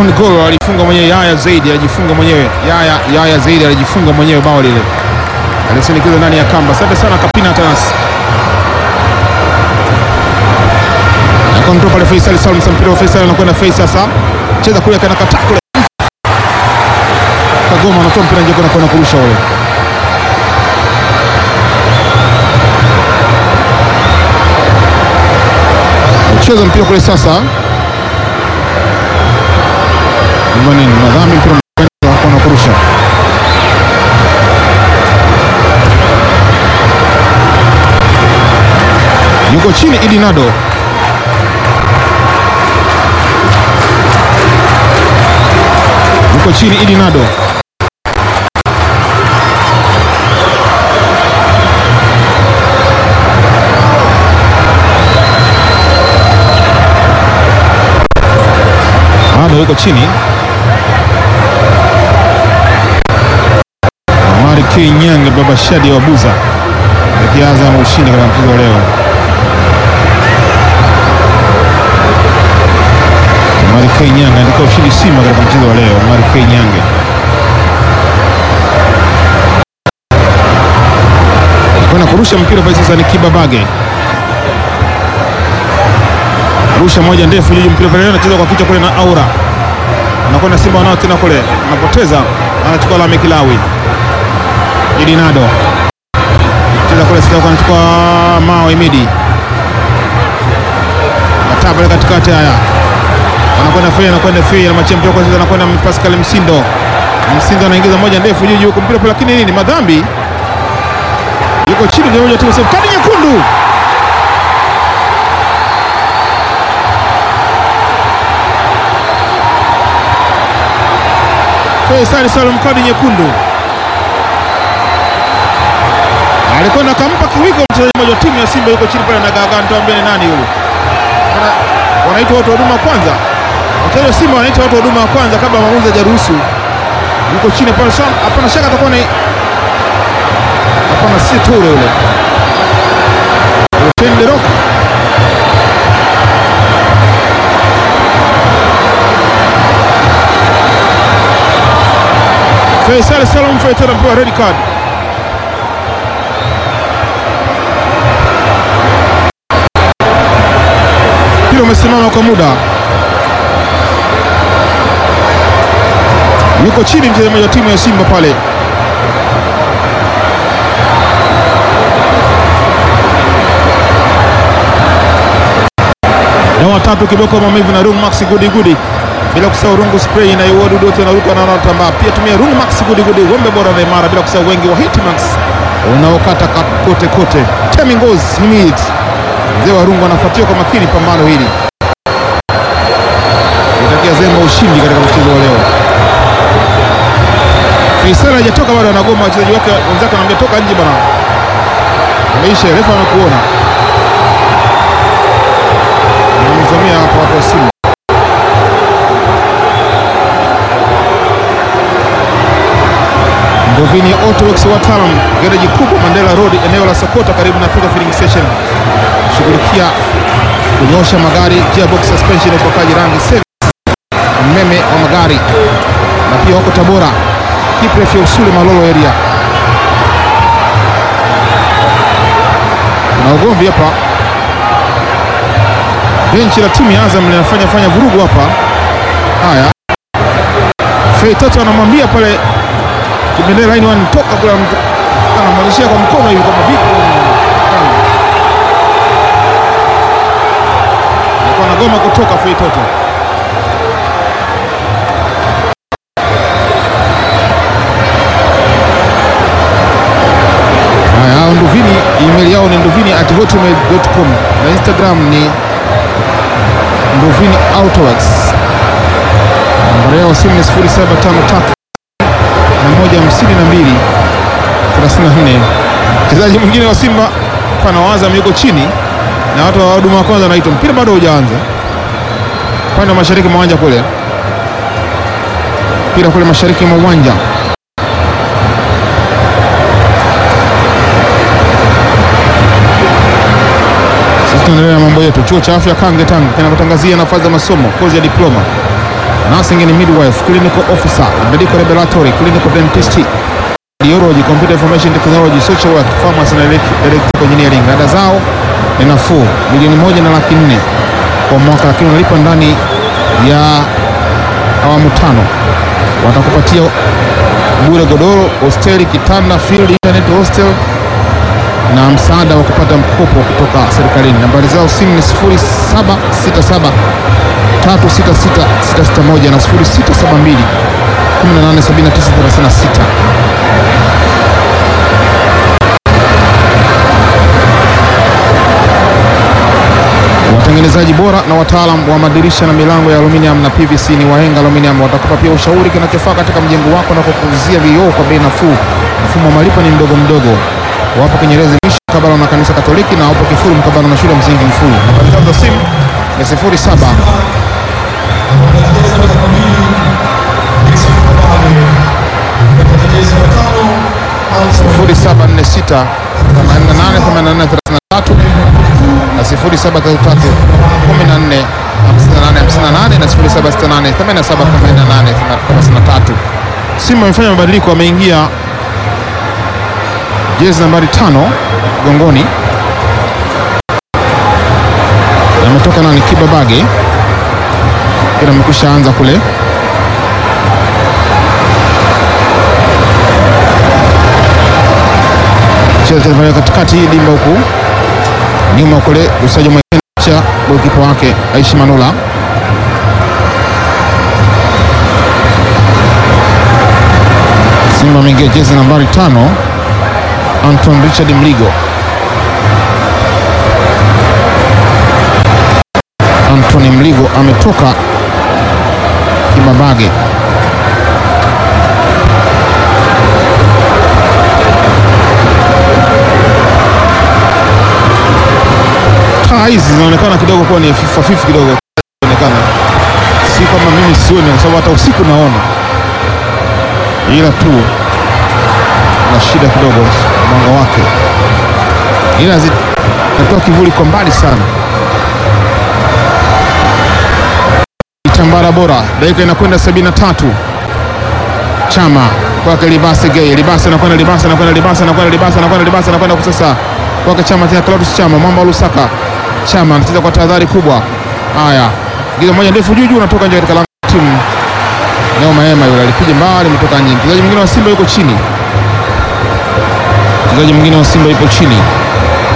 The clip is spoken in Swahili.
On goal alifunga mwenyewe Yaya Zaidi, alijifunga mwenyewe Yaya Yaya Zaidi alijifunga mwenyewe bao lile, alisindikiza ndani ya kamba. Asante sana Kapina Atanas akonto pale Faisal Salum Sampiro wa Faisal anakwenda Faisal sasa, cheza kule kana kata kule, Kagoma anatoa mpira nje kwenda kurusha ule cheza mpira kule sasa nini madhambi mpira na kurusha yuko chini Idi Nado yuko chini Idi Nado Nado yuko chini Omari K Nyange baba Shadi wa Buza akianza na ushindi katika mchezo leo. Omari K Nyange andika ushindi Simba katika mchezo wa leo. Omari K Nyange kwenda kurusha mpira pale sasa, ni Kibabage rusha moja ndefu juu, mpira pale anacheza kwa kichwa kule na Aura anakwenda Simba wanao tena kule, anapoteza anachukua Lame Kilawi Idi Nado cheza kule sasa, anachukua Mao Imidi ataa pale katikati, haya anakwenda Fei, anakwenda Fei na machia mpira kwa sasa, anakwenda Pascal Msindo. Msindo anaingiza moja ndefu juu juu, mpira pale, lakini nini, madhambi yuko chini kwa moja tu, kadi nyekundu Faisal Salum, kadi nyekundu alikwenda akampa kiwiko mchezaji mmoja wa timu ya Simba, yuko chini pale na gaga, nitawaambia ni nani yule. Wanaitwa watu wa huduma kwanza, wachezaji wa Simba wanaitwa watu wa huduma kwanza kabla maamuzi hajaruhusu. Yuko chini pale sana, hapana shaka atakuwa ni hapana, si Ture yule Utende Rock Faisal Salum Faisal anapewa red card. Mpira umesimama kwa muda, yuko chini mchezaji wa timu ya Simba pale. Na watatu kiboko maumivu na Rung Max Gudi Gudi bila kusahau rungu spray na wadudu wote wanaruka na wanatambaa. Pia tumia rungu max gudi gudi, wembe bora na imara, bila kusahau wengi wa Hitmax unaokata kote kote. Temi Ngozi Himid, mzee wa rungu, anafuatia kwa makini pambano hili, itakia Zemba ushindi katika mchezo wa leo. Faisal hajatoka bado, anagoma wachezaji wake wenzake, anamwambia toka nje bwana, ameisha, refa amekuona, anamzamia hapo hapo simu Ndovini Autoworks wataalam gereji kubwa Mandela Road eneo la Sokota karibu na Thika Filling Station, shughulikia kunyosha magari, gearbox suspension, upakaji rangi, service, umeme wa magari, na pia wako Tabora Kipref ya Usule Malolo area. Kuna ugomvi hapa, benchi la timu ya Azam linafanya fanya vurugu hapa. Haya, Fei Toto anamwambia pale Kibendera ini wanitoka kule, anamwonyeshia kwa mkono hivi kama vipi, alikuwa anagoma kutoka Fei Toto. Haya, hao Nduvini, email yao ni nduvini at hotmail.com na Instagram ni nduvini autoworks. Nambari yao simu ni 0753 moja hamsini na mbili thelathini na nne. Mchezaji mwingine wa Simba pana wa Azam yuko chini na watu wa huduma wa kwanza wanaitwa, mpira bado haujaanza upande wa mashariki mwa uwanja kule, mpira kule mashariki mwa uwanja sisi tunaendelea na mambo yetu. Chuo cha afya Kange Tanga kinapotangazia nafasi za masomo kozi ya diploma nursing and midwife, clinical officer, medical laboratory, clinical dentist, radiology, computer information technology, social work, pharmacy na elect- electrical engineering. Ada zao ni nafuu, milioni moja na laki nne kwa mwaka, lakini unalipa ndani ya awamu tano. Watakupatia bure godoro, hosteli, kitanda, field, internet hostel na msaada wa kupata mkopo kutoka serikalini. Nambari zao simu ni 0767 366 661 na 0672 187936. Watengenezaji bora na wataalam wa madirisha na milango ya aluminium na PVC ni Wahenga Aluminium. Watakupa pia ushauri kinachofaa katika mjengo wako na kukuuzia vioo kwa bei nafuu. Mfumo wa malipo ni mdogo mdogo. Wapo Kinyerezi Mwisho mkabala na kanisa Katoliki na wapo Kifuru mkabala na shule ya msingi Mfuru. Nambari zao za simu ni 07 0746 88 88 33 na 0733 14 58 58 na 0768 87 88 33. Simba amefanya mabadiliko, ameingia jezi nambari tano gongoni, ametoka nani Kibabage, ila amekwisha anza kule cheza pale katikati hii dimba huku nyuma kule usaji mwingine cha golikipa wake Aishi Manula Simba ameingia jezi nambari tano Anton Richard Mligo Anthony Mligo ametoka Kibabage taa hizi zinaonekana kidogo kuwa ni hafifu hafifu kidogo inaonekana, si kwamba mimi sioni, kwa sababu hata usiku naona, ila tu na shida kidogo mwanga wake, ila zinatoa kivuli kwa mbali sana. Itambara bora, dakika inakwenda sabini na tatu. Chama kwake Libase Gay, Libase anakwenda, Libase anakwenda, Libase anakwenda, Libase anakwenda, Libase anakwenda kwa sasa kwake Chama tena, Clatous Chama, mwamba wa Lusaka. Chama anacheza kwa tahadhari kubwa. Haya, giza moja ndefu juu juu, unatoka nje katika lango la timu Neo Maema, yule alipiga mbali, umetoka nje. Mchezaji mwingine wa Simba yuko chini, mchezaji mwingine wa Simba yupo chini.